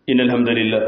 إن الحمد لله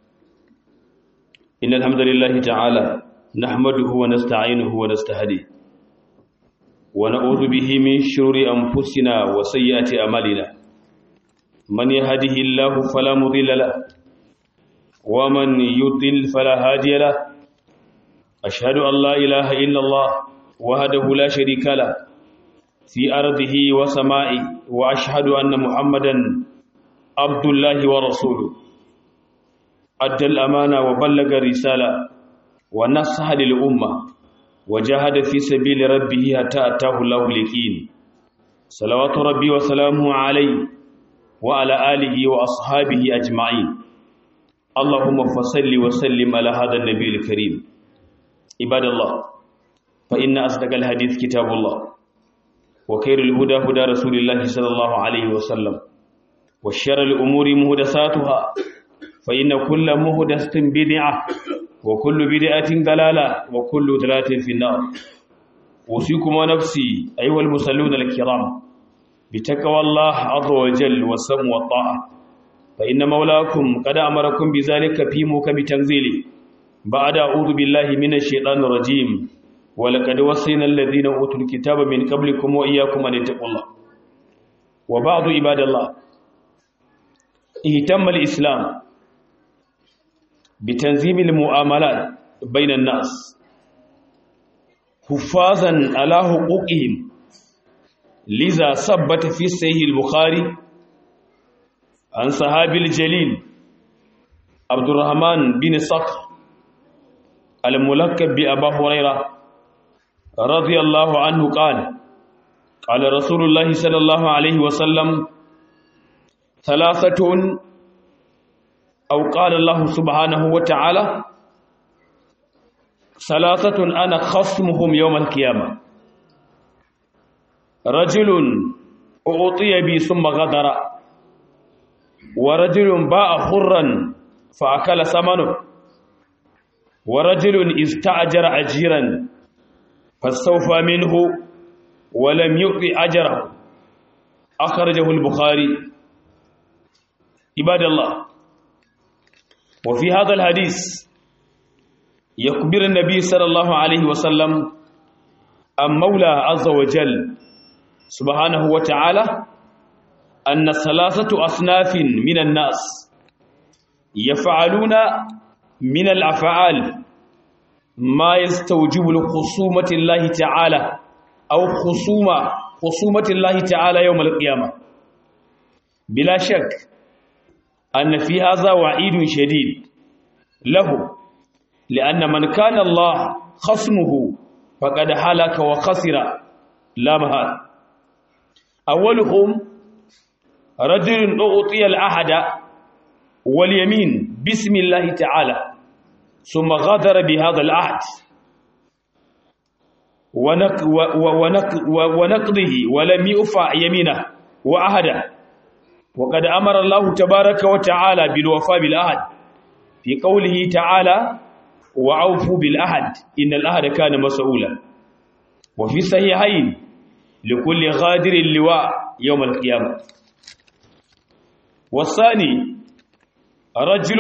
إن الحمد لله تعالى نحمده ونستعينه ونستهديه ونعوذ به من شرور أنفسنا وسيئات أعمالنا من يهده الله فلا مضل له ومن يضل فلا هادي له أشهد أن لا إله إلا الله وحده لا شريك له في أرضه وسمائه وأشهد أن محمدا عبد الله ورسوله أدى الأمانة وبلغ الرسالة ونصح للأمة وجاهد في سبيل ربه حتى أتاه الله اليقين صلوات ربي وسلامه عليه وعلى آله وأصحابه أجمعين اللهم فصل وسلم على هذا النبي الكريم عباد الله فإن أصدق الحديث كتاب الله وخير الهدى هدى رسول الله صلى الله عليه وسلم وشر الأمور مهدساتها فإن كل مهدسة بدعة وكل بدعة ضلالة وكل ضلالة في النار أوصيكم ونفسي أيها المصلون الكرام بتقوى الله عز وجل والسمع والطاعة فإن مولاكم قد أمركم بذلك في موكب تنزيله بعد أعوذ بالله من الشيطان الرجيم ولقد وصينا الذين أوتوا الكتاب من قبلكم وإياكم أن اتقوا الله وبعض عباد الله اهتم الإسلام بتنظيم المعاملات بين الناس حفاظا على حقوقهم لذا ثبت في صحيح البخاري عن صحابي الجليل عبد الرحمن بن صخر الملقب بأبا هريرة رضي الله عنه قال قال رسول الله صلى الله عليه وسلم ثلاثة أو قال الله سبحانه وتعالى ثلاثة أنا خصمهم يوم القيامة رجل أعطي بي ثم غدر ورجل باع حرا فأكل ثمنه ورجل استأجر أجيرا فاستوفى منه ولم يؤذي أجره أخرجه البخاري عباد الله وفي هذا الحديث يخبر النبي صلى الله عليه وسلم عن مولى عز وجل سبحانه وتعالى أن ثلاثة أصناف من الناس يفعلون من الأفعال ما يستوجب لخصومة الله تعالى أو خصومة خصومة الله تعالى يوم القيامة بلا شك أن في هذا وعيد شديد له لأن من كان الله خصمه فقد هلك وخسر لا مهال أولهم رجل أعطي العهد واليمين بسم الله تعالى ثم غدر بهذا العهد ونق ونق ونقضه ولم يوفى يمينه وعهده وقد أمر الله تبارك وتعالى بالوفاء بالعهد في قوله تعالى وعوفوا بالعهد إن العهد كان مسؤولا وفي صحيحين لكل غادر اللواء يوم القيامة والثاني رجل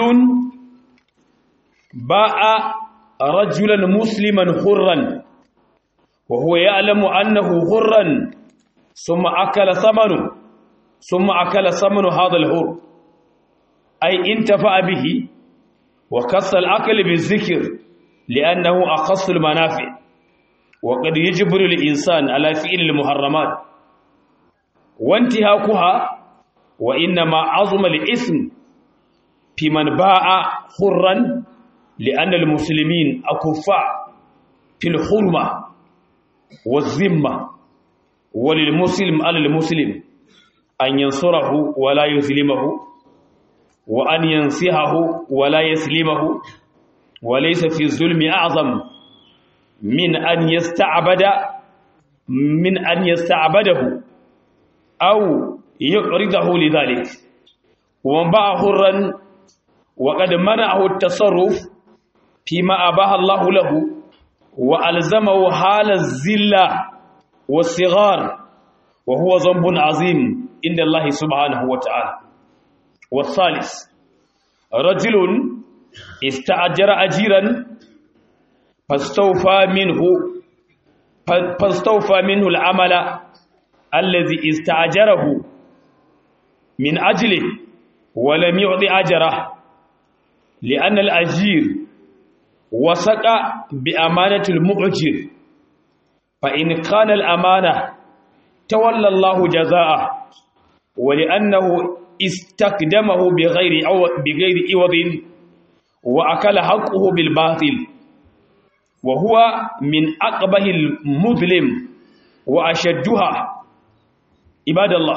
باع رجلا مسلما حرا وهو يعلم أنه حرا ثم أكل ثمنه ثم أكل ثمن هذا الحر أي انتفع به وكس الأكل بالذكر لأنه أخص المنافع وقد يجبر الإنسان على فعل المحرمات وانتهاكها وإنما عظم الإثم في من باع حرا لأن المسلمين أكفاء في الحرمة والذمة وللمسلم على المسلم أن ينصره ولا يظلمه وأن ينصحه ولا يسلمه وليس في الظلم أعظم من أن يستعبد من أن يستعبده أو يعرضه لذلك ومن باع حرا وقد منعه التصرف فيما أباح الله له وألزمه حال الزلة والصغار وهو ذنب عظيم عند الله سبحانه وتعالى والثالث rajulun ista'jara ajiran fastawfa minhu fastawfa minhu al'amala allazi ista'jarahu min ajli wa lam yu'ti ajra li'anna al-ajir wasaqa bi amanati al-mu'jir fa in kana al-amana tawalla Allahu jazaa'a ولأنه استقدمه بغير بغير عوض وأكل حقه بالباطل وهو من أقبه المظلم وأشدها عباد الله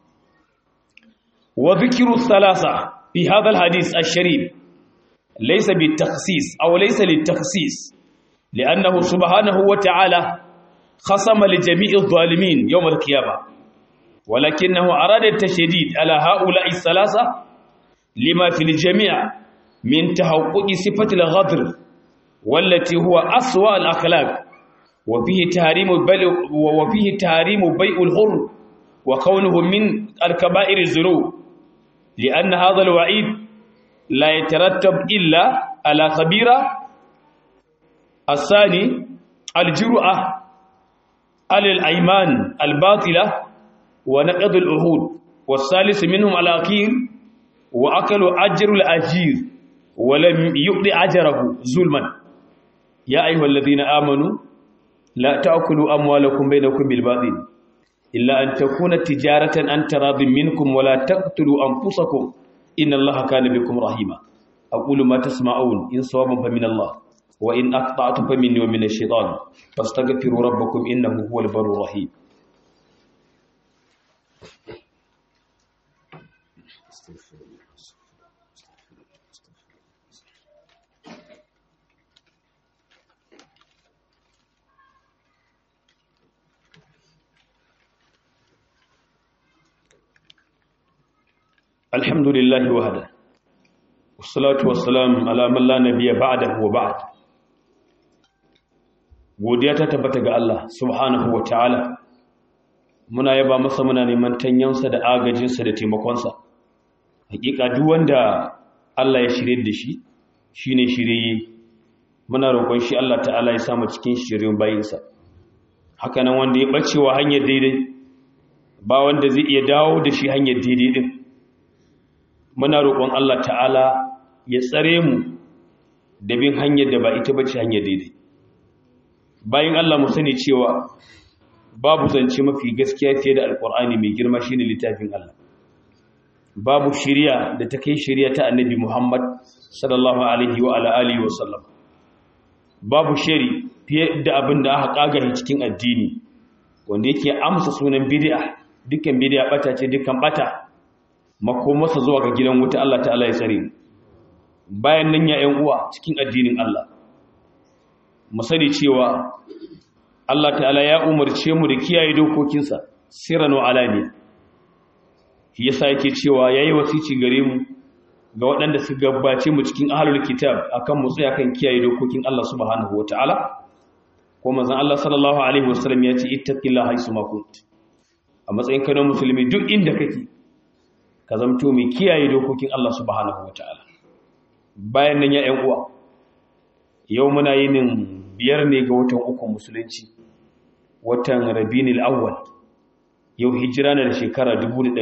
وذكر الثلاثة في هذا الحديث الشريف ليس بالتخصيص أو ليس للتخصيص لأنه سبحانه وتعالى خصم لجميع الظالمين يوم القيامة ولكنه أراد التشديد على هؤلاء الثلاثة لما في الجميع من تحقق صفة الغدر والتي هو أسوأ الأخلاق وفيه تحريم وفيه تحريم بيع الحر وكونه من الكبائر الذنوب لأن هذا الوعيد لا يترتب إلا على خبيرة الثاني الجرأة على الأيمان الباطلة ونقض العهود والثالث منهم الأخير وأكل أجر الأجير ولم يؤذي أجره ظلما يا أيها الذين آمنوا لا تأكلوا أموالكم بينكم بالباطل إلا أن تكون تجارة أن تراض منكم ولا تقتلوا أنفسكم إن الله كان بكم رحيما أقول ما تسمعون إن صوابا فمن الله وإن أقطعت فمني ومن الشيطان فاستغفروا ربكم إنه هو البر الرحيم الحمد لله وحده والصلاة والسلام على من لا نبي بعده وبعد godiya ta tabbata ga Allah subhanahu wa ta'ala muna yaba masa muna neman tanyansa da agajinsa da taimakonsa hakika duk wanda Allah ya shirye da shi shine shirye muna roƙon shi Allah ta'ala ya samu cikin shirin bayinsa haka nan wanda ya bacewa hanyar daidai ba wanda zai iya dawo da shi hanyar daidai din muna roƙon Allah ta'ala ya tsare mu da bin hanyar da ba ita bace hanyar daidai bayan Allah mu sani cewa babu zance mafi gaskiya fiye da alƙur'ani mai girma shine littafin Allah babu shiriya da ta kai shiriya ta annabi Muhammad sallallahu alaihi wa ala alihi wa sallam babu shari fiye da abin da aka kagare cikin addini wanda yake amsa sunan bid'a dukkan bid'a bata ce dukkan bata makomarsa zuwa ga gidan wuta Allah ta'ala ya tsare bayan nan ya ƴan uwa cikin addinin Allah mu sani cewa Allah ta'ala ya umarce mu da kiyaye dokokinsa sirran wa alaniya shi yasa yake cewa yayi wasici gare mu ga waɗanda su gabace mu cikin ahlul kitab akan mu tsaya kan kiyaye dokokin Allah subhanahu wataala ko manzon Allah sallallahu alaihi wasallam ya ce ittaqillaha haythu ma kunt a matsayin kana musulmi duk inda kake ka zamto mai kiyaye dokokin Allah subhanahu wataala bayan nan ya ƴan uwa yau muna yinin biyar ne ga watan uku musulunci watan Rabiul Awwal yau hijira na da shekara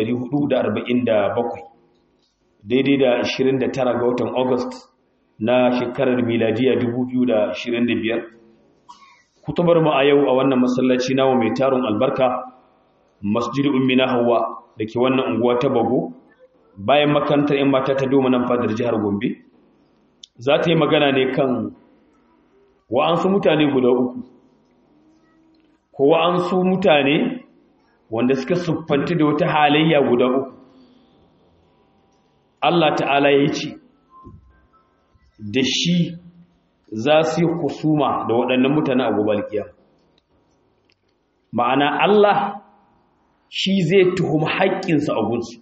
1447 daidai da 29 ga watan August na shekarar miladiya 2025 kutubar mu a yau a wannan masallaci nawa mai tarun albarka masjid ummina hawa da ke wannan unguwa ta bago bayan makarantar yan mata ta doma nan fadar jihar gombe za ta yi magana ne kan wa'ansu mutane guda uku ko wa'ansu mutane wanda suka siffanta da wata halayya guda uku Allah ta'ala ya ce da shi za su yi kusuma da waɗannan mutane a gobe alkiyar ma'ana Allah shi zai tuhumi haƙƙinsa a gunsu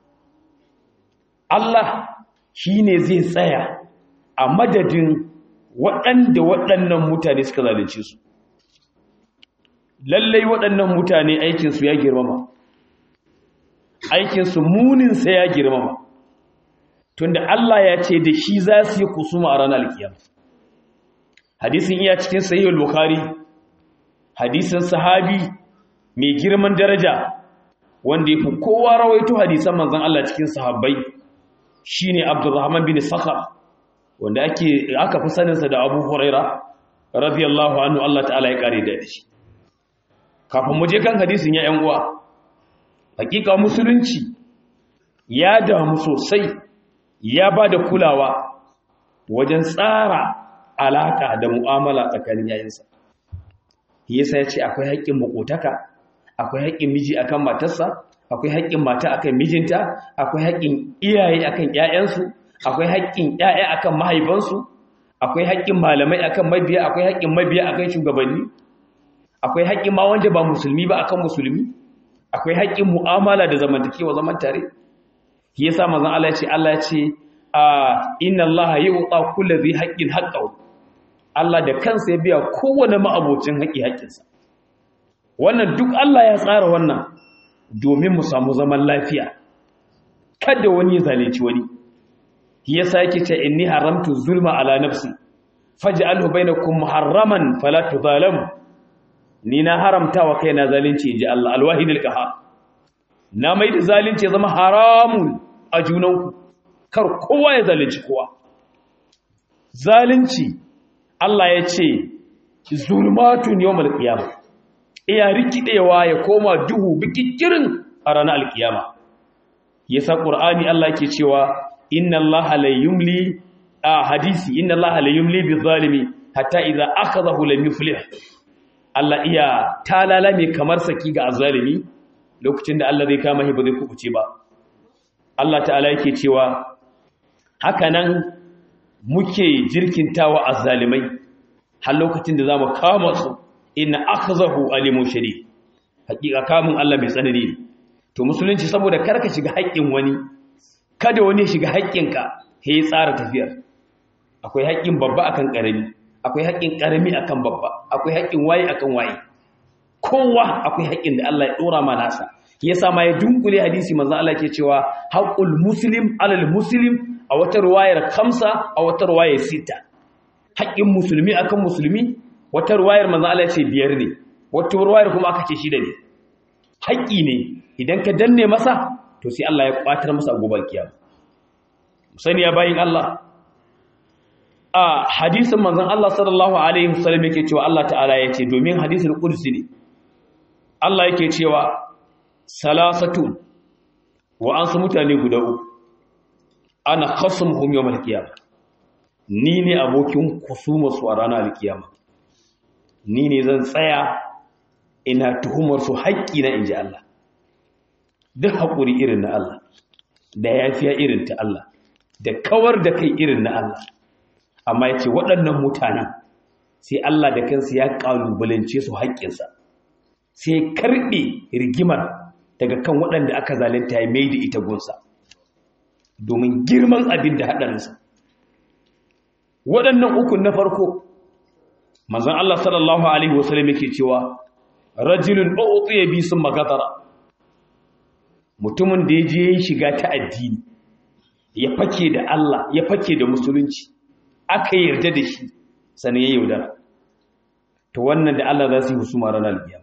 Allah shi ne zai tsaya a madadin waɗanda waɗannan mutane suka zalunce su lallai waɗannan mutane aikinsu ya girmama aikinsu muninsa ya girmama tunda Allah ya ce da shi za su yi kusuma a ranar alkiyama hadisin iya cikin sahih al-bukhari hadisin sahabi mai girman daraja wanda ya fi kowa rawaito hadisan manzon Allah cikin sahabbai shine Abdurrahman bin Sakhar wanda ake aka fi saninsa da Abu Huraira radiyallahu anhu Allah ta'ala ya kare da shi kafin mu je kan hadisin ya ƴan uwa hakika musulunci ya damu sosai ya ba da kulawa wajen tsara alaka da mu'amala tsakanin yayinsa yasa ya ce akwai haƙƙin makotaka akwai haƙƙin miji akan matarsa akwai haƙƙin mata akan mijinta akwai haƙƙin iyaye akan ƴaƴansu akwai haƙƙin ƴaƴa akan mahaifansu akwai haƙƙin malamai akan mabiya akwai haƙƙin mabiya akan shugabanni akwai haƙƙin ma wanda ba musulmi ba akan musulmi akwai haƙƙin mu'amala da zamantakewa zaman tare shi yasa manzon Allah ya ce Allah ya ce inna Allah yu'ta kulli dhi haqqin haqqahu Allah da kansa ya biya kowane ma'abocin haƙi haƙinsa wannan duk Allah ya tsara wannan domin mu samu zaman lafiya kada wani zalunci wani yasa yake ce inni haramtu zulma ala nafsi faj'alhu bainakum muharraman fala tudhalamu ni na haramta wa kaina zalunci inji Allah alwahid alqahar na mai da zalunci zama haramun a junanku kar kowa ya zalunci kowa zalunci Allah ya ce zulmatun yawmal qiyamah iya rikidewa ya koma duhu bikikirin a ranar alkiyama yasa qur'ani Allah yake cewa inna allaha la yumli a hadisi inna allaha la yumli bizalimi hatta idza akhadahu lam yuflih Allah iya talala mai kamar saki ga azalimi lokacin da Allah zai kama shi ba zai kubuce ba Allah ta'ala yake cewa haka nan muke jirkintawa azzalimai har lokacin da zamu kama su inna akhzahu alimun shadid hakika kamun Allah mai tsanani ne to musulunci saboda karka shiga haƙƙin wani kada wani shiga haƙƙinka he tsara tafiyar akwai haƙƙin babba akan ƙarami akwai haƙƙin ƙarami akan babba akwai haƙƙin waye akan waye kowa akwai haƙƙin da Allah ya dora ma nasa yasa ma ya dunkule hadisi manzo Allah ke cewa haqqul muslim alal muslim a wata ruwayar khamsa a wata ruwayar sita haƙƙin musulmi akan musulmi wata ruwayar manzo Allah ce biyar ne wata ruwayar kuma aka ce shida ne haƙƙi ne idan ka danne masa to sai Allah ya kwatar masa gobar kiyama sani ya bayin Allah a hadisin manzon Allah sallallahu alaihi wasallam yake cewa Allah ta'ala yace domin hadisul qudsi ne Allah yake cewa salasatun wa an su mutane guda uku ana khasmuhum yawmal qiyamah ni ne abokin kusuma su a ranar alkiyama ni ne zan tsaya ina tuhumar su haƙƙi na inji Allah duk haƙuri irin na Allah da yafiya irin ta Allah da kawar da kai irin na Allah amma yace waɗannan mutanen sai Allah da kansa ya ƙalubalance su haƙƙinsa sai karɓe rigimar daga kan waɗanda aka zalunta ya mai da ita gunsa domin girman abin da haɗarinsa waɗannan ukun na farko manzon Allah sallallahu alaihi wasallam yake cewa rajulun u'tiya bi summa gatara mutumin da yaje yin shiga ta addini ya fake da Allah ya fake da musulunci aka yarda da shi sanin ya yaudara to wannan da Allah za su yi husuma ranar biya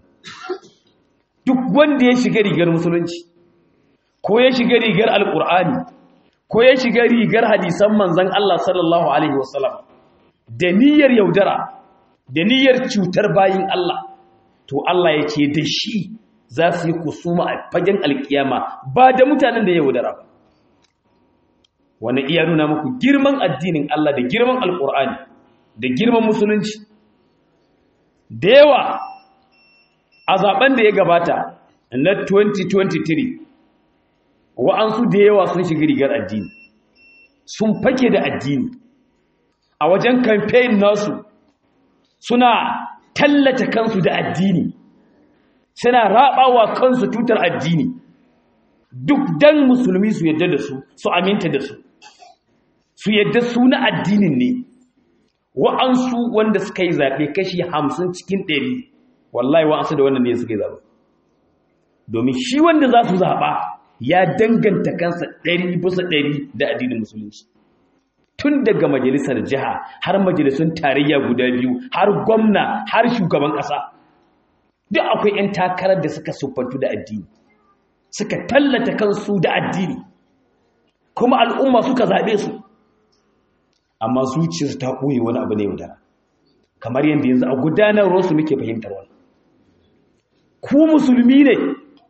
duk wanda ya shiga rigar musulunci ko ya shiga rigar alkur'ani ko ya shiga rigar hadisan manzon Allah sallallahu alaihi wasallam da niyyar yaudara da niyyar cutar bayin Allah to Allah ya ce da shi za su yi kusuma a fagen alkiyama ba da mutanen da ya yaudara ba wani iya nuna muku girman addinin Allah da girman alkur'ani da girman musulunci da yawa a zaben da ya gabata na 2023 wa'ansu da yawa sun shiga rigar addini sun fake da addini a wajen campaign nasu suna tallata kansu da addini suna rabawa kansu tutar addini duk dan musulmi su yadda da su su aminta da su su yadda su na addinin ne wa'ansu wanda suka yi zaɓe kashi hamsin cikin ɗari wallahi wa'ansu da wannan ne suka yi zaɓe domin shi wanda za su zaɓa ya danganta kansa ɗari bisa ɗari da addinin musulunci tun daga majalisar jiha har majalisun tarayya guda biyu har gwamna har shugaban ƙasa duk akwai 'yan takarar da suka siffantu da addini suka tallata kansu da addini kuma al'umma suka zaɓe su amma zuciyarsu ta ɓoye wani abu ne yaudara kamar yadda yanzu a gudanarwarsu muke fahimtar wani ku musulmi ne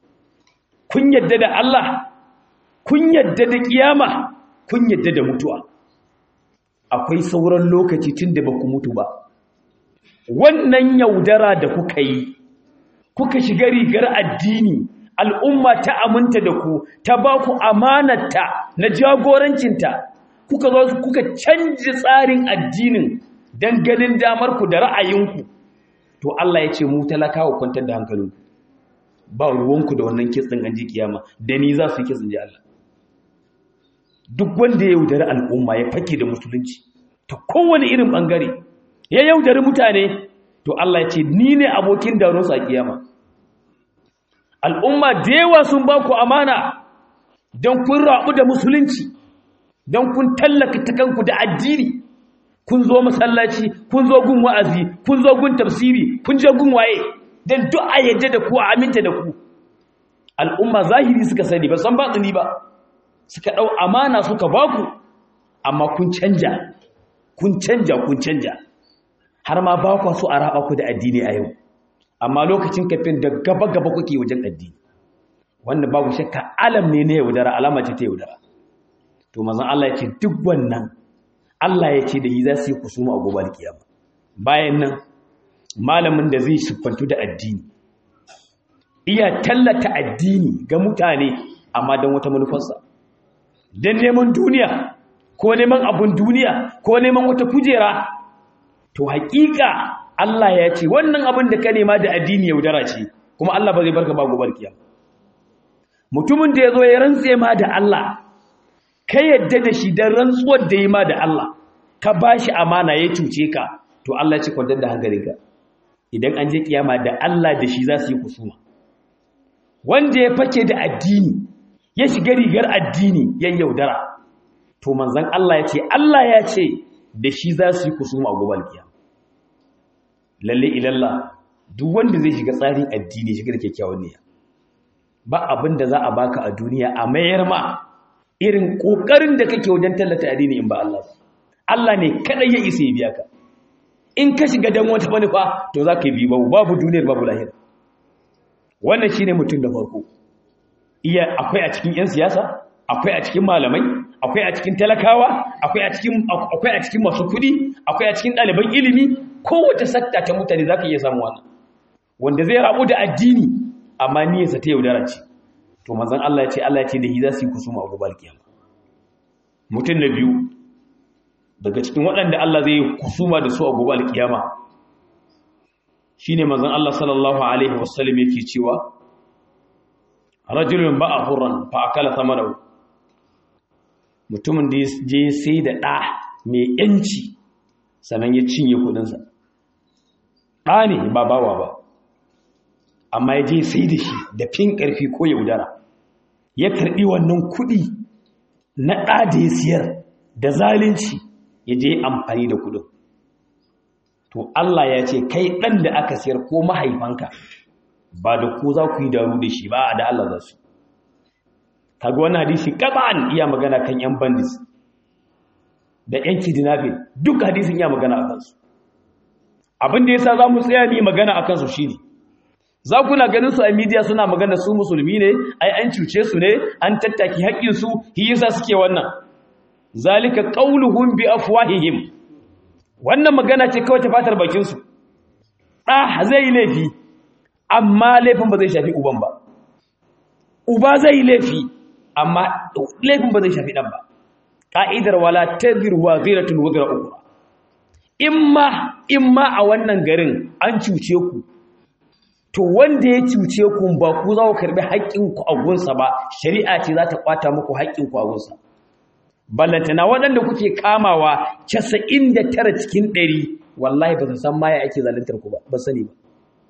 kun yadda da Allah kun yadda da kiyama kun yadda da mutuwa akwai sauran lokaci tun da ba ku mutu ba wannan yaudara da kuka yi kuka shiga rigar addini al'umma ta aminta da ku ta ba ku amanarta na jagorancinta kuka zo kuka canji tsarin addinin don ganin damarku da ra'ayinku to Allah ya ce mu talakawa kwantar da hankalinku ba ruwanku da wannan kitsin an ji kiyama da ni za su yi kitsin ji Allah duk wanda ya yaudari al'umma ya fake da musulunci ta kowane irin bangare ya yaudari mutane to Allah ya ce ni ne abokin daronsu a kiyama al'umma da yawa sun ba ku amana don kun rabu da musulunci don kun tallaka ta kanku da addini kun zo masallaci kun zo gun wa'azi kun zo gun tafsiri kun je gun waye don duk a yadda da ku a aminta da ku al'umma zahiri suka sani ba san batsini ba suka ɗau amana suka ba ku amma kun canja kun canja kun canja har ma ba ku so a raba ku da addini a yau amma lokacin kafin da gaba-gaba kuke wajen addini wanda babu shakka alam ne na yaudara alama ce ta yaudara to mazan Allah ya ce duk wannan Allah ya ce da yi za su yi kusuma a gobe kiyama bayan nan malamin da zai siffantu da addini iya tallata addini ga mutane amma don wata manufarsa don neman duniya ko neman abun duniya ko neman wata kujera to haƙiƙa Allah ya ce wannan abin da ka nema da addini yaudara ce kuma Allah ba zai barka ba gobe kiyama mutumin da ya zo ya rantse ma da Allah ka yadda da shi don rantsuwar da yi ma da Allah ka ba shi amana ya cuce ka to Allah ce kwantar da hankalinka idan an je kiyama da Allah da shi za su yi kusuma wanda ya fake da addini ya shiga rigar addini yan yaudara to manzan Allah ya ce Allah ya ce da shi za su yi kusuma a gobe kiyama lalle ilalla duk wanda zai shiga tsarin addini shiga da kyakkyawan niyya ba abin da za a baka a duniya a mayar ma irin kokarin da kake wajen tallata addini in ba Allah Allah ne kadai ya isa ya biya ka in ka shiga dan wata manufa to za ka yi babu babu duniyar babu lahira wannan shine mutum da farko iya akwai a cikin yan siyasa akwai a cikin malamai akwai a cikin talakawa akwai a cikin akwai a cikin masu kuɗi akwai a cikin ɗaliban ilimi kowace sakta ta mutane zaka iya samu wannan wanda zai rabu da addini amma niyyarsa ta yaudara ce to manzon Allah ya ce Allah ya ce da hi za su yi kusuma a gobe kiyama mutum na biyu daga cikin waɗanda Allah zai yi kusuma da su a gobe alkiyama shine manzon Allah sallallahu alaihi wasallam yake cewa rajulun ba'a hurran fa akala thamanahu mutumin da je sai da ɗa mai yanci sannan ya cinye kudinsa ɗa ne ba bawa ba amma ya je sai da shi da fin ƙarfi ko yaudara ya karɓi wannan kuɗi na ɗa da ya siyar da zalunci ya je amfani da kuɗin to Allah ya ce kai ɗan da aka siyar ko mahaifanka ba da ku za ku yi daru da shi ba da Allah za su kaga wani hadisi kaban iya magana kan yan bandits da yan kidnapping duk hadisin iya magana a kansu abin da yasa za mu tsaya ni magana a kansu shine za ku na ganin su a media suna magana su musulmi ne ai an cuce su ne an tattaki haƙƙin su shi yasa suke wannan zalika qauluhum bi afwahihim wannan magana ce kawai ta fatar bakin su da zai laifi amma laifin ba zai shafi uban ba uba zai laifi amma laifin ba zai shafi dan ba ka'idar wala tadhir wa ghiratun wazra ukhra imma imma a wannan garin an cuce ku to wanda ya cuce ku ba ku za ku karbi haƙƙin ku a gunsa ba shari'a ce za ta kwata muku haƙƙin ku a gunsa ballantana waɗanda kuke kamawa 99 cikin 100 wallahi ba su san ma ya ake zaluntar ku ba ba sani ba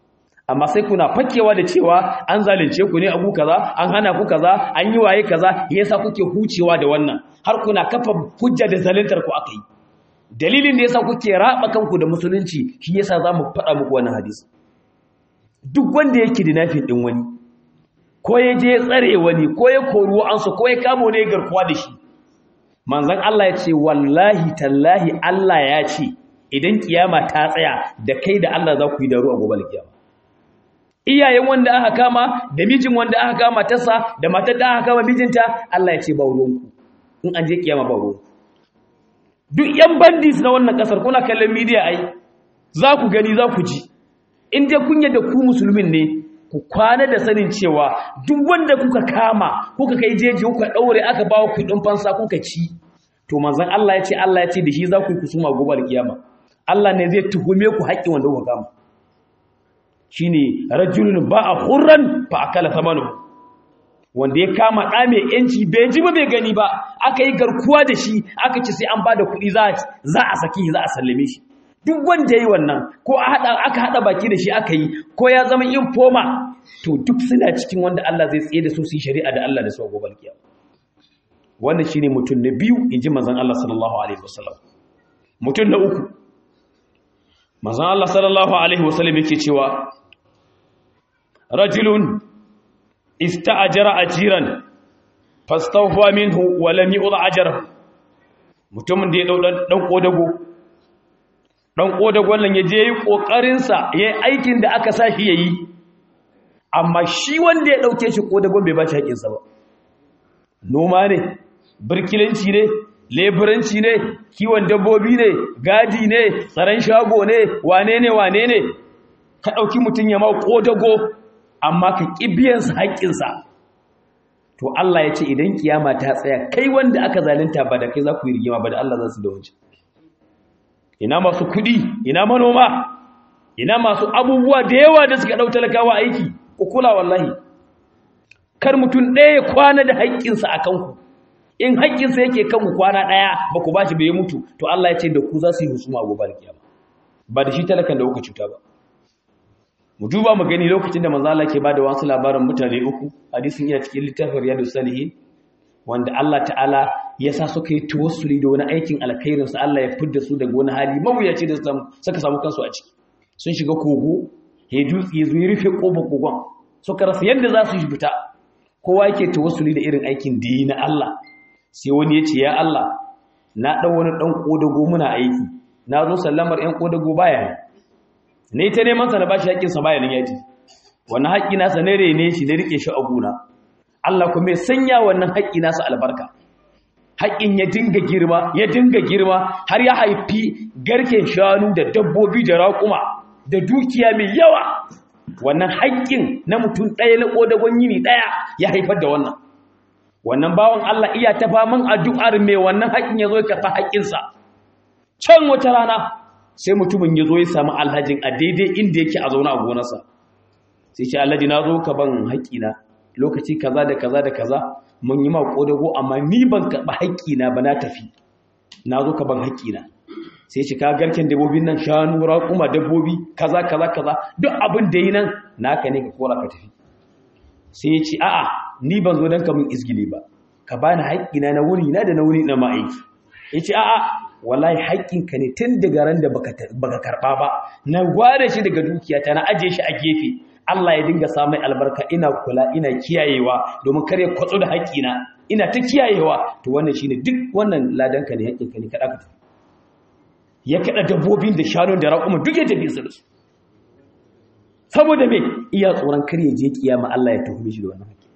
amma sai kuna fakewa da cewa an zalunce ku ne abu kaza an hana ku kaza an yi waye kaza yasa kuke hucewa da wannan har kuna kafa hujja da zaluntar ku akai dalilin da yasa kuke raba kanku da musulunci shi yasa zamu faɗa muku wannan hadisi duk wanda yake da nafin din wani ko ya je tsare wani ko ya koru an su ko ya kamo ne garkuwa da shi manzon Allah ya ce wallahi tallahi Allah ya ce idan kiyama ta tsaya da kai da Allah za ku yi daru a gobe kiyama iyayen wanda aka kama da mijin wanda aka kama tasa da matar da aka kama mijinta Allah ya ce ba ruwanku in an je kiyama ba ruwanku duk yan bandits na wannan kasar kuna kallon media ai za ku gani za ku ji in dai kun yadda ku musulmin ne ku kwana da sanin cewa duk wanda kuka kama kuka kai jeji kuka daure aka bawa kuɗin fansa kuka ci to manzon Allah ya ce Allah ya ce da shi za ku yi kusuma gobe kiyama Allah ne zai tuhume ku haƙƙin wanda kuka kama shine rajulun ba'a hurran fa akala thamanu wanda ya kama ɗa mai yanci bai ji ba bai gani ba aka yi garkuwa da shi aka ce sai an ba da kuɗi za a saki za a sallame shi duk wanda yi wannan ko aka haɗa baki da shi aka yi ko ya zama infoma to duk suna cikin wanda Allah zai tsaye da su su yi shari'a da Allah da su a gobe kiyama wannan shine mutum na biyu inji manzon Allah sallallahu alaihi wasallam mutum na uku manzon Allah sallallahu alaihi wasallam yake cewa rajulun ista'jara ajiran fastawfa minhu wa lam yu'd ajra mutumin da ya dau dan kodago dan kodagon nan yaje yi kokarin sa yayi aikin da aka sa shi yayi amma shi wanda ya dauke shi kodagon bai ba shi haƙin sa ba noma ne birkilanci ne leburanci ne kiwon dabbobi ne gadi ne tsaron shago ne wane ne wane ne ka ɗauki mutum ya mau ƙodago amma ka ƙibiyansa haƙƙinsa to Allah ya ce idan kiyama ta tsaya kai wanda aka zalunta ba da kai za ku yi rigima ba da Allah za su da wancan ina masu kuɗi ina manoma ina masu abubuwa da yawa da suka ɗau talakawa aiki ku kula wallahi kar mutum ɗaya kwana da haƙƙinsa a kanku in haƙƙinsa yake kanku kwana ɗaya ba ku ba shi bai mutu to Allah ya ce da ku za su yi husuma a gobe kiyama ba da shi talakan da kuka cuta ba mu duba mu gani lokacin da manzo Allah ke bada wasu labarin mutane uku hadisin iya cikin littafin riyadus salihin wanda Allah ta'ala ya sa suka yi tawassuli da wani aikin alkhairin sa Allah ya fidda su daga wani hali mawuyaci da suka samu kansu a ciki sun shiga kogo he dutse ya zo ya rufe kofar kogon suka rasa yadda za su yi fita kowa yake tawassuli da irin aikin da yi na Allah sai wani ya ce ya Allah na ɗan wani ɗan ƙodago muna aiki na zo sallamar ‘yan ƙodago baya ne ta neman sa na ba shi haƙƙinsa baya nan yaji wannan haƙƙi nasa na rene shi na riƙe shi a gona Allah kuma ya sanya wannan haƙƙi nasa albarka haƙƙin ya dinga girma ya dinga girma har ya haifi garken shanu da dabbobi da raƙuma da dukiya mai yawa wannan haƙƙin na mutum ɗaya na ƙodagon yini ɗaya ya haifar da wannan wannan bawan Allah iya ta faman addu'ar mai wannan haƙin ya zo ya karɓa haƙinsa can wata rana sai mutumin ya zo ya samu alhajin a daidai inda yake a zaune a gonarsa sai ce alhaji na zo ka ban haƙina lokaci kaza da kaza da kaza mun yi ma ƙodago amma ni ban karɓa haƙina ba na tafi na zo ka ban haƙina sai ce ka garken dabbobin nan shanu raƙuma dabbobi kaza kaza kaza duk abin da yi nan naka ne ka kora ka tafi sai ya ce a'a ni ban zo don kamun izgili ba ka ba ni haƙƙina na wuni na da na wuni na ma'aiki ya ce a'a wallahi haƙƙinka ne tun daga ran da baka karɓa ba na gwada shi daga dukiyata na ajiye shi a gefe Allah ya dinga samun albarka ina kula ina kiyayewa domin kare kwatso da haƙƙina ina ta kiyayewa to wannan shine duk wannan ladanka ne haƙƙinka ne kaɗa ka ya kaɗa dabbobin da shanun da raƙuma duk ya tafi su da su saboda me iya tsoron kar ya je kiyama Allah ya tuhume shi da wannan haƙƙi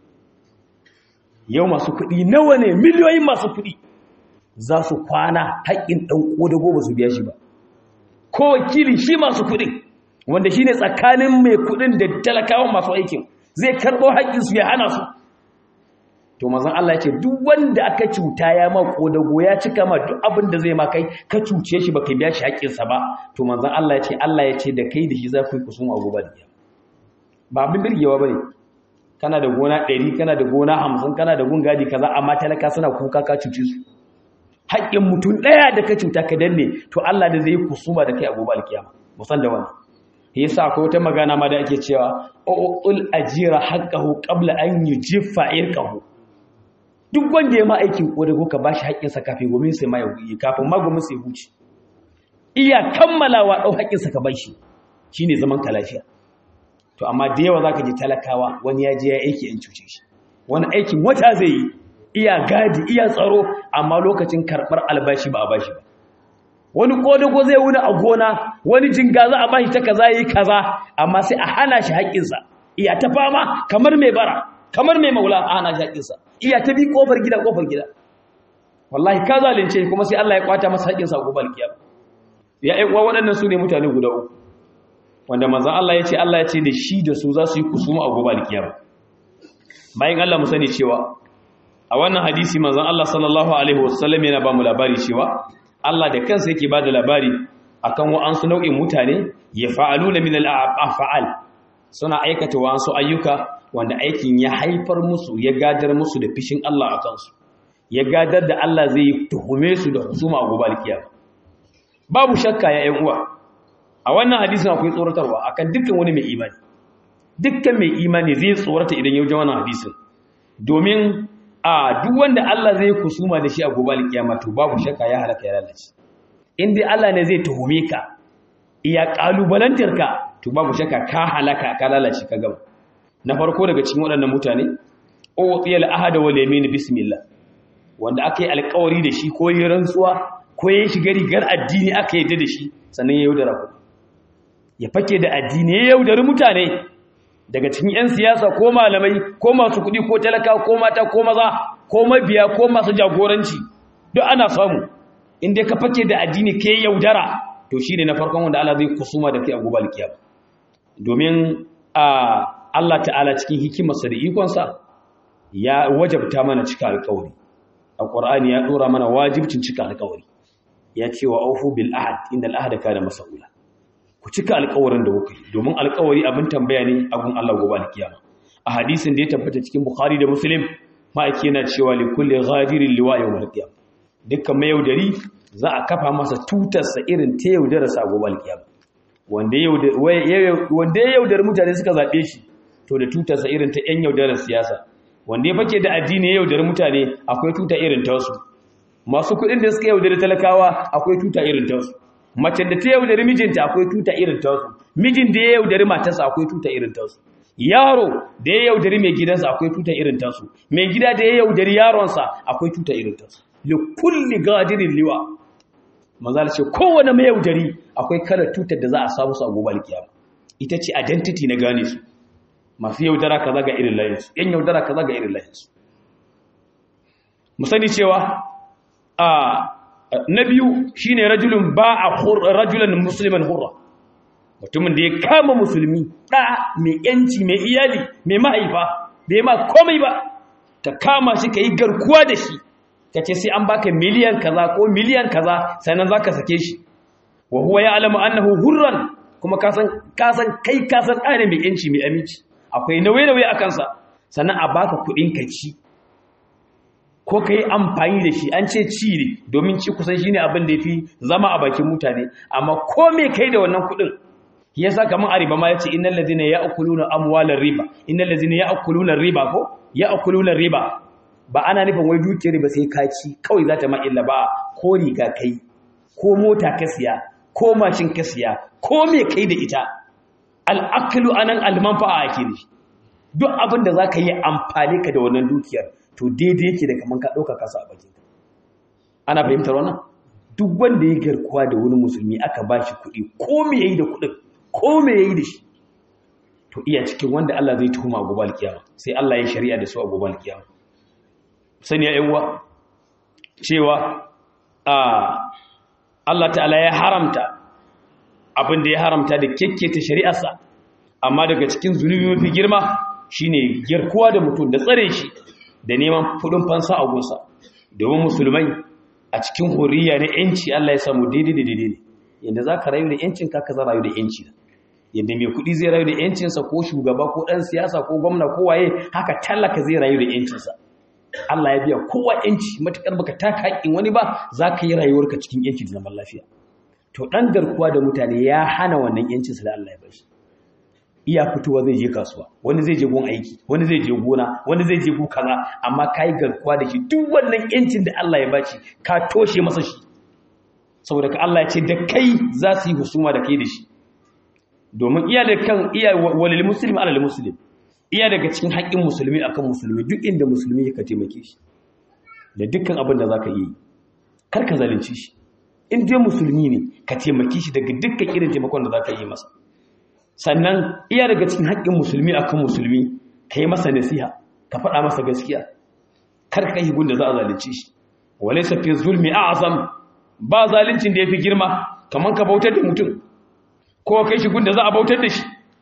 yau masu kuɗi nawa ne miliyoyin masu kuɗi za su kwana haƙƙin ɗan ƙodago ba su biya shi ba ko wakili shi masu kuɗin wanda shi ne tsakanin mai kuɗin da talakawan masu aikin zai karɓo haƙƙinsu ya hana su to mazan Allah ya ce duk wanda aka cuta ya ma ƙodago ya cika ma duk abin da zai ma kai ka cuce shi ba ka biya shi haƙƙinsa ba to manzan Allah ya ce Allah ya ce da kai da shi za ku yi kusun a gobe da ba abin birgewa ba ne kana da gona ɗari kana da gona hamsin kana da gun gadi kaza amma talaka suna kuka ka cuce su haƙƙin mutum ɗaya da ka cuta ka danne to Allah da zai yi kusuma da kai a gobe alkiyama musan da wani yasa akwai wata magana ma da ake cewa ul ajira haqqahu qabla an yujiffa irqahu duk wanda ya ma aikin kodago ka bashi haƙƙin sa kafin gomin sai ma ya kafin ma gomin sai huci iya kammalawa dau haƙƙin sa ka bashi shine zaman ka lafiya to amma da yawa zaka ji talakawa wani ya je ya aiki in cuce shi wani aikin wata zai yi iya gadi iya tsaro amma lokacin karɓar albashi ba a bashi ba wani kodago zai wuni a gona wani jinga za a bashi ta kaza yi kaza amma sai a hana shi haƙƙinsa iya ta fama kamar mai bara kamar mai maula a hana shi haƙƙinsa iya ta bi ƙofar gida ƙofar gida wallahi ka zalunce kuma sai Allah ya kwata masa haƙƙinsa a gobe alkiyama ya ƴan uwa waɗannan su ne mutane guda uku wanda manzon Allah ya ce Allah ya ce da shi da su za su yi kusuma a gobe alkiyama bayan Allah mu sani cewa a wannan hadisi manzon Allah sallallahu alaihi wasallam yana ba mu labari cewa Allah da kansa yake ba da labari akan wa'ansu nau'in mutane ya fa'aluna min al-af'al suna aikata wa'ansu ayyuka wanda aikin ya haifar musu ya gadar musu da fishin Allah a kansu ya gadar da Allah zai tuhume su da husuma a gobe alkiyama babu shakka ya ƴan uwa a wannan hadisin akwai tsoratarwa akan dukkan wani mai imani dukkan mai imani zai tsorata idan ya wuce wannan hadisin domin a duk wanda Allah zai kusuma da shi a gobe alkiyama to babu shakka ya halaka ya lalace in dai Allah ne zai tuhume ka iya kalubalantar ka to babu shakka ka halaka ka lalace ka gaba na farko daga cikin waɗannan mutane uqiyal ahada wal yamin bismillah wanda aka yi alƙawari da shi ko yi rantsuwa ko ya shiga rigar addini aka yadda da shi sannan ya yaudara ku ya fake da addini ya yaudari mutane daga cikin 'yan siyasa ko malamai ko masu kuɗi ko talaka ko mata ko maza ko mabiya ko masu jagoranci duk ana samu inda ka fake da addini ke yaudara to shi ne na farkon wanda Allah zai kusuma da kai a gobe alkiyama domin a Allah ta'ala cikin hikimarsa da ikonsa ya wajabta mana cika alƙawari a ƙur'ani ya ɗora mana wajibcin cika alƙawari ya ce wa aufu bil ahad inda al'ahada kana mas'ula ku cika alƙawarin da kuka yi domin alƙawari abin tambaya ne a gun Allah gobe alkiyama a hadisin da ya tabbata cikin Bukhari da Muslim ma'aiki yana cewa li kulli ghadirin liwa yawm alqiyam dukkan mai yaudari za a kafa masa tutarsa irin ta yaudara sa gobe alkiyama wanda wanda ya yaudar mutane suka zabe shi to da tutarsa irin ta yan yaudarar siyasa wanda ya fake da addini ya yaudar mutane akwai tuta irin ta wasu masu kuɗin da suka yaudari talakawa akwai tuta irin ta wasu mace da ta yaudari mijinta akwai tuta irin ta wasu mijin da ya yaudari matarsa akwai tuta irin ta wasu yaro da ya yaudari mai gidansa akwai tuta irin ta su mai gida da ya yaudari yaronsa akwai tuta irin ta su li kulli gadirin liwa mazal ce kowane mai yaudari akwai kalar tutar da za a samu su a gobe alkiyama ita ce identity na gane su masu yaudara kaza ga irin layinsu yan yaudara kaza ga irin layinsu mu sani cewa a na biyu shine rajulun ba a rajulan musliman hurra mutumin da ya kama musulmi ɗa mai yanci mai iyali mai mahaifa bai ma komai ba ka kama shi ka yi garkuwa da shi ka ce sai an baka miliyan kaza ko miliyan kaza sannan za ka sake shi wa huwa ya alama annahu hurran kuma kasan kai kasan ɗane mai yanci mai aminci akwai nauye-nauye a kansa sannan a baka kuɗin ka ci ko ka yi amfani da shi an ce ci ne domin ci kusan shi ne abin da ya fi zama a bakin mutane amma ko me kai da wannan kuɗin ya sa kamar a riba ma ya ce innan lazina ya akuluna amwalar riba innan lazina ya akuluna riba ko ya akuluna riba ba ana nufin wai dukiyar riba sai ka ci kawai za ta ma'illa ba ko riga kai ko mota ka siya ko mashin ka siya ko me kai da ita al'aklu anan almanfa'a ake ne duk abin da za ka yi amfani ka da wannan dukiyar to daidai yake da kamar ka ɗauka kasa a bakin ana fahimtar wannan duk wanda ya garkuwa da wani musulmi aka ba shi kuɗi ko me ya yi da kuɗin ko me ya yi da shi to iya cikin wanda Allah zai tuhuma a gobe alkiyama sai Allah ya shari'a da su a gobe alkiyama sani ya uwa cewa a Allah ta'ala ya haramta abin da ya haramta da kekketa shari'arsa amma daga cikin zunubi mafi girma shine garkuwa da mutum da tsare shi da neman kudin fansa a gunsa domin musulmai a cikin horiya na yanci Allah ya samu daidai da daidai ne yadda za ka rayu da yancin ka za rayu da yanci yadda mai kudi zai rayu da yancinsa ko shugaba ko ɗan siyasa ko gwamna ko waye haka talaka zai rayu da yancinsa Allah ya biya kowa yanci matukar baka taka haƙƙin wani ba za ka yi rayuwarka cikin yanci da zaman lafiya to ɗan garkuwa da mutane ya hana wannan yancinsa da Allah ya bashi iya fitowa zai je kasuwa wani zai je gon aiki wani zai je gona wani zai je gu kaza amma kai garkuwa da shi duk wannan yancin da Allah ya bashi ka toshe masa shi saboda ka Allah ya ce da kai za su yi husuma da kai da shi domin iya da kan iya walil muslim alal muslim iya daga cikin haƙƙin musulmi akan musulmi duk inda musulmi ka taimake shi da dukkan abin da zaka yi kar ka zalunci shi in dai musulmi ne ka taimake shi daga dukkan irin taimakon da zaka yi masa sannan iya daga cikin haƙƙin musulmi akan musulmi ka yi masa nasiha ka faɗa masa gaskiya kar ka yi gunda za a zalunci shi walaysa fi zulmi a'zam ba zaluncin da yafi girma kaman ka bautar da mutum ko kai shi gunda za a bautar da shi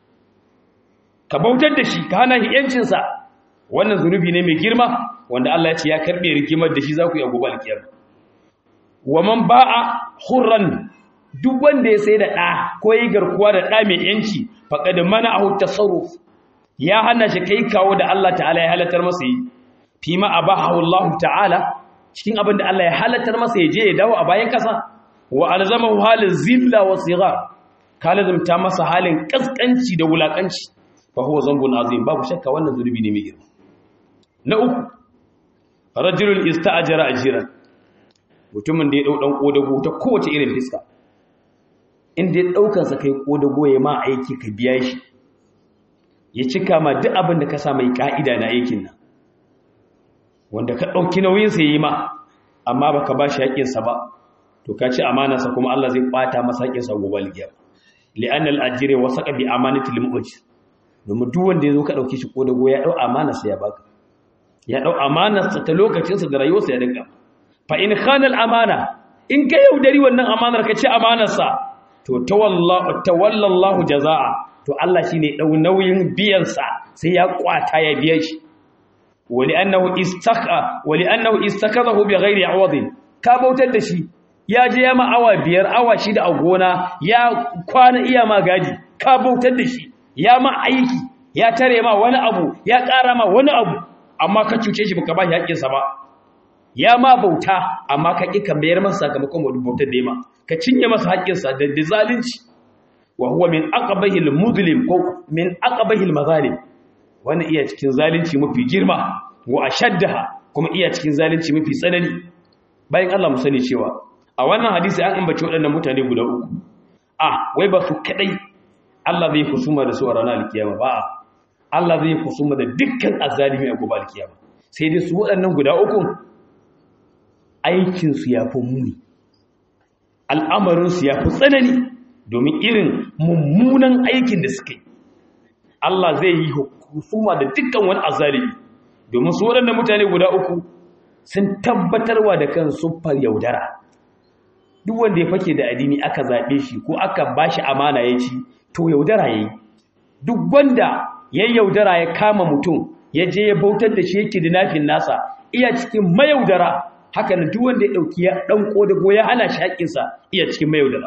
ka bautar da shi ka hana shi yancinsa wannan zunubi ne mai girma wanda Allah ya ce ya karbe rigimar da shi za ku yi a gobe alkiyama wa man ba'a hurran duk wanda ya sai da ɗa ko yi garkuwa da ɗa mai yanci faqad mana'ahu tasarruf ya hana shi kai kawo da Allah ta'ala ya halatar masa yi fi ma abahu Allah ta'ala cikin abin da Allah ya halatar masa ya je ya dawo a bayan kasa wa alzamahu halin zilla wa sigar ka lazumta masa halin kaskanci da wulakanci fa huwa zambun azim babu shakka wannan zulubi ne mai girma na uku rajulun ista'jara ajiran mutumin da ya dau dan kodago ta kowace irin fiska inda ya daukan sa kai kodago ya ma aiki ka biya shi ya cika ma duk abin da ka sa mai ka'ida na aikin nan wanda ka dauki nauyin sa yi ma amma baka ba shi haƙin sa ba to ka ci amana sa kuma Allah zai kwata masa haƙin sa gobe alkiyama li'anna al-ajri wasaqa bi amanati al-mu'jir domin duk wanda ya zo ka ɗauki shi ko dago ya ɗau amanarsa ya baka ya ɗau amanarsa ta lokacinsa da rayuwarsa ya dinga fa in khana amana in ka yaudari wannan amanar ka ci amanarsa to tawallallahu jazaa to Allah shine ɗau nauyin biyansa sai ya kwata ya biya shi wali annahu istakha wali annahu istakadahu bi ghairi awadin ka bautar da shi ya je ya ma awa biyar awa shida a gona ya kwana iya ma gadi ka bautar da shi ya ma aiki ya tare ma wani abu ya ƙara ma wani abu amma ka cuce shi baka ba shi haƙƙinsa ba ya ma bauta amma ka ƙi ka mayar masa sakamakon wadda bautar da ya ma ka cinye masa haƙƙinsa da da zalunci wa huwa min aqbahil muslim ko min aqbahil mazalim wannan iya cikin zalunci mafi girma wa ashaddaha kuma iya cikin zalunci mafi tsanani bayan Allah mu sani cewa a wannan hadisi an ambaci waɗannan mutane guda uku a wai ba su kadai Allah zai kusuma da su a ranar alkiyama ba Allah zai kusuma da dukkan azalimi a gobe alkiyama sai dai su waɗannan guda uku aikinsu ya fi muni al'amarinsu ya fi tsanani domin irin mummunan aikin da suka yi Allah zai yi husuma da dukkan wani azalimi domin su waɗannan mutane guda uku sun tabbatarwa da kan siffar yaudara duk wanda ya fake da addini aka zaɓe shi ko aka ba shi amana ya ci to yaudara ya yi duk wanda ya yaudara ya kama mutum ya je ya bautar da shi yake da nafin nasa iya cikin mayaudara haka na duk wanda ya ɗauki ya ɗan ƙodago ya hana shi haƙƙinsa iya cikin mayaudara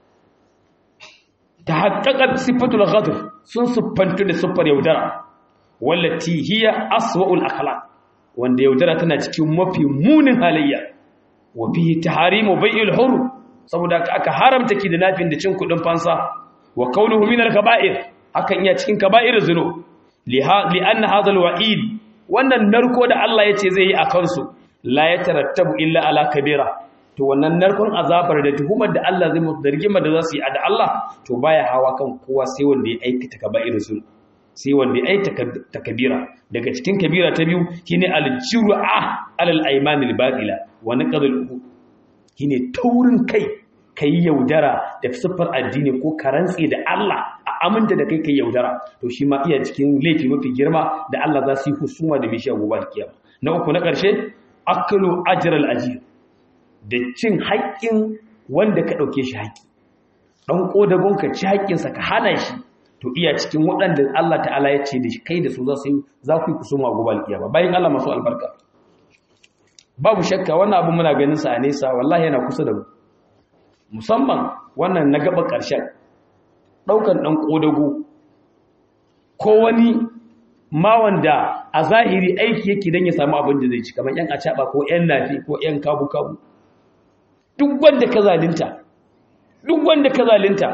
ta haƙaƙar siffatul ghadr sun siffantu da siffar yaudara wallati hiya aswa'ul akhlaq wanda yaudara tana cikin mafi munin halayya wa fihi taharimu bai'il hur saboda aka haramta ki da nafin da cin kudin fansa wa qawluhu min al-kaba'ir hakan iya cikin kaba'ir zunub li anna hadha al-wa'id wannan narko da Allah yace zai yi akan su la yatarattabu illa ala kabira to wannan narkon azabar da tuhumar da Allah zai musu da rigimar da za su yi da Allah to baya hawa kan kowa sai wanda ya aikata kaba'ir zunub sai wanda ya aikata kabira daga cikin kabira ta biyu shine al-jur'a alal aymanil batila wa naqdul shine taurin kai kai yaudara da siffar addini ko karantsi da Allah a aminta da kai kai yaudara to shi ma iya cikin laifi mafi girma da Allah za su yi husuma da mishi gobe kiyama na uku na ƙarshe aklu ajral ajir da cin haƙƙin wanda ka ɗauke shi haƙƙi ɗan ƙodagon ka ci haƙƙinsa ka hana shi to iya cikin waɗanda Allah ta'ala ya ce da kai da su za su yi za ku yi kusuma gobe kiyama bayan Allah masu albarka babu shakka wannan abu muna ganin sa a nesa wallahi yana kusa da mu musamman wannan na gaba ƙarshen ɗaukan ɗan ƙodago ko wani ma wanda a zahiri aiki yake don ya samu abin da zai ci kamar ‘yan acaɓa ko ‘yan nafi ko ‘yan kabu-kabu duk wanda ka zalinta duk wanda ka zalunta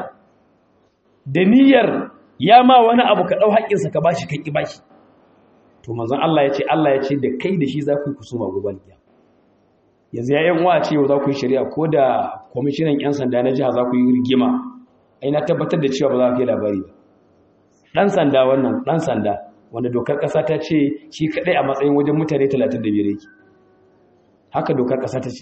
da niyyar ya ma wani abu ka ɗau haƙƙinsa ka bashi ka ƙi bashi to manzon Allah ya ce Allah ya ce da kai da shi za ku yi kusuma gobe kiyama yanzu ya yan wa ce za ku yi shari'a ko da kwamishinan yan sanda na jiha za ku yi rigima ai na tabbatar da cewa ba za ku yi labari ba dan sanda wannan dan sanda wanda dokar ƙasa ta ce shi kadai a matsayin wajen mutane 35 yake haka dokar ƙasa ta ce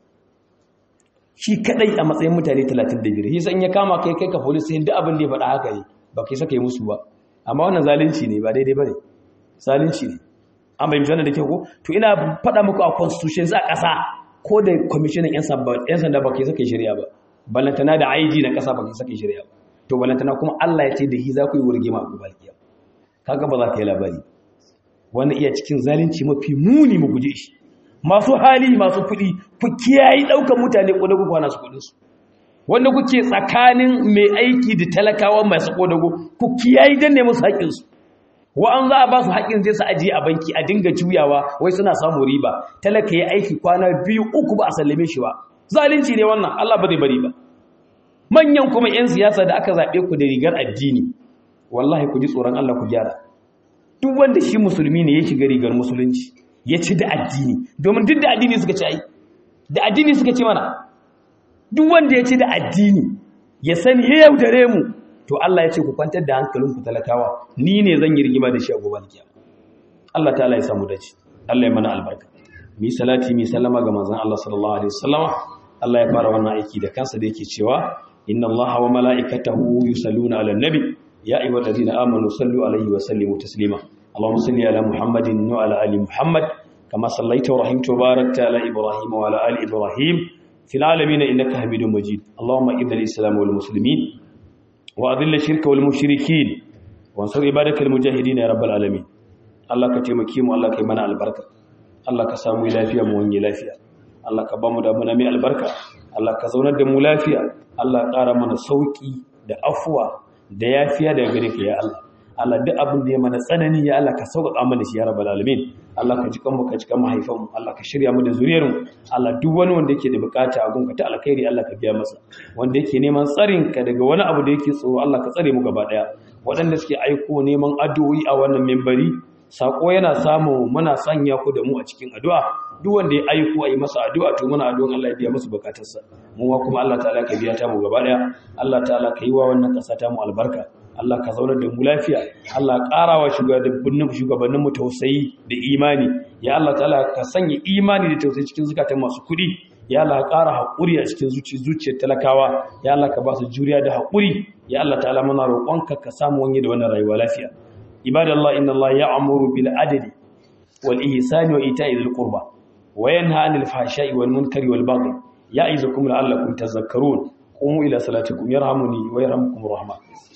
shi kadai a matsayin mutane 35 shi san ya kama kai kai ka police sai duk abin da ya faɗa haka yi ba kai saka yi musu ba amma wannan zalunci ne ba daidai bane zalunci ne an bai misali da ke ko to ina faɗa muku a constitution za a ƙasa ko da commissioner yan sanda ba kai saka yi shari'a ba ballantana da IG na ƙasa ba kai saka yi shari'a ba to ballantana kuma Allah ya ce da hi za ku yi wurge ma ku balkiya kaga ba za ka yi labari wannan iya cikin zalunci mafi muni mu guje shi masu hali masu kuɗi ku kiyayi ɗaukar mutane ƙodago kwana su kuɗinsu wanda kuke tsakanin mai aiki da talakawa masu ƙodago ku kiyayi don ne musu haƙinsu wa'an za a ba su haƙin zai su ajiye a banki a dinga juyawa wai suna samun riba talaka ya aiki kwana biyu uku ba a sallame shi ba zalunci ne wannan Allah ba zai bari ba manyan kuma 'yan siyasa da aka zaɓe ku da rigar addini wallahi ku ji tsoron Allah ku gyara duk wanda shi musulmi ne ya shiga rigar musulunci ya ci da addini domin duk da addini suka ci ai da addini suka ci mana duk wanda ya ci da addini ya sani ya yaudare mu to Allah ya ce ku kwantar da hankalinku talakawa ni ne zan yi rigima da shi a gobe kiyama Allah ta'ala ya samu dace Allah ya mana albarka mi salati mi sallama ga manzon Allah sallallahu alaihi wasallama Allah ya fara wannan aiki da kansa da yake cewa inna Allaha wa mala'ikatahu yusalluna 'alan nabi ya ayyuhalladhina amanu sallu alaihi wa sallimu taslima اللهم صل على محمد وعلى ال محمد كما صليت ورحمت وباركت على ابراهيم وعلى ال ابراهيم في العالمين انك حميد مجيد اللهم اعز الاسلام والمسلمين واذل الشرك والمشركين وانصر عبادك المجاهدين يا رب العالمين الله كتمكي mu Allah kai mana albarka Allah ka samu lafiya mu wani lafiya Allah ka bamu da muna mai albarka Allah ka zaunar da mu lafiya Allah ƙara mana sauki da afuwa da yafiya daga gare ka ya Allah Allah duk abin da ya mana tsanani ya Allah ka sauƙaƙa mana shi ya rabbal alamin Allah ka jikan mu ka jikan mahaifan mu Allah ka shirya mu da zuriyar mu Allah duk wani wanda yake da bukata a gunka ta alkhairi Allah ka biya masa wanda yake neman tsarin ka daga wani abu da yake tsoro Allah ka tsare mu gaba daya waɗanda suke aiko neman addu'o'i a wannan membari sako yana samu muna sanya ku da mu a cikin addu'a duk wanda ya aiko a yi masa addu'a to muna addu'an Allah ya biya masa bukatarsa mu ma kuma Allah ta'ala ka biya ta mu gaba daya Allah ta'ala ka yi wa wannan ƙasa ta mu albarka Allah ka zaunar da mu lafiya Allah ƙarawa shugabannin shugabanninmu tausayi da imani ya Allah ta'ala ka sanya imani da tausayi cikin zukatan masu kuɗi ya Allah ka ƙara haƙuri a cikin zuciyar talakawa ya Allah ka ba su juriya da haƙuri ya Allah ta'ala muna roƙonka ka samu wani da wannan rayuwa lafiya ibadallah inna Allah ya'muru bil adli wal ihsani wa ita'i dhil qurba wa yanha 'anil fahsha'i wal munkari wal baghi ya'izukum la'allakum tadhakkarun qumu ila salatikum yarhamuni wa yarhamukum rahman